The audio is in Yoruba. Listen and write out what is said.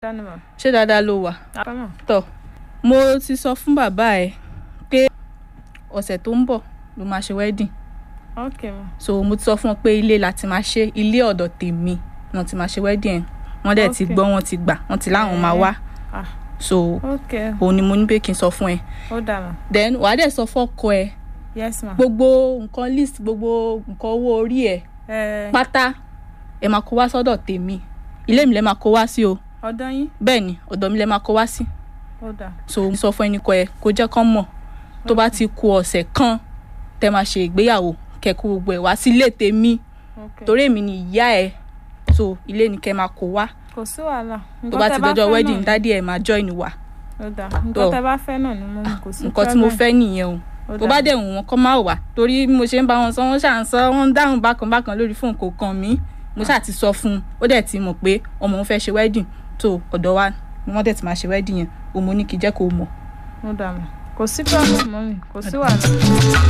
dání mà. ṣé dáadáa ló wà apá mà. tọ mo ti sọ fún bàbá ẹ pé ọ̀sẹ̀ tó ń bọ̀ ló máa ṣe wedding ok mà. so mo ti sọ fún ọ pé ilé la ti máa ṣe ilé ọ̀dọ̀ tèmi náà ti máa ṣe wedding ẹ̀ wọ́n dẹ̀ ti Okay. gbọ́ wọ́n ti gbà wọ́n ti láwọn máa wá ah so ok òun ni mo ní pé kí n sọ fún ẹ ó dà mà. then wàá dẹ̀ sọ fọ́kọ ẹ yes ma. gbogbo nǹkan list gbogbo nǹkan owó orí ẹ ẹ pátá ẹ máa kó wá sọ́dọ̀ tèmi ilé mi lẹ máa kó wá sí o ọ̀dọ̀ yín bẹ́ẹ̀ ni ọ̀dọ̀ mi lẹ máa kó wá sí ó dà. so mo sọ fún ẹnìkan ẹ kó jẹ́ kán mọ̀ tó bá ti ku ọ̀sẹ̀ kan tẹ́ máa ṣe ìgbéyàwó kẹ́kọ̀ọ́ gbogbo ẹ̀ wá sí ilé tèmi ok torí èmi ni ìyá ẹ so ilé ni kẹ́ máa kó wá kò sí wàhálà. tó bá ti dọjọ́ wedding dádì ẹ̀ máa join wa ó dà Tó. nǹkan tẹ bá fẹ́ náà ni mo mú kò sí nǹkan tí mo problem. fẹ́ nìyẹn o Ó tó dà. bá dẹ̀ wù wọ́n kọ́ máa wà torí bí mo ṣe ń bá wọn sọ wọ́n ṣà ń sọ wọ́n ń dáhùn bákan bákan lórí fóònù kò kàn mí mo ṣáà ti sọ fún un ó dẹ̀ ti mọ̀ pé ọmọ òun fẹ́ ṣe wedding tó ọ̀dọ̀ wa ni wọ́n dẹ̀ ti máa ṣe wedding yẹn òun mo ní kí jẹ́ kó mọ̀ ó dà mà. kò sí problem mọ́ mi kò sí wàhálà.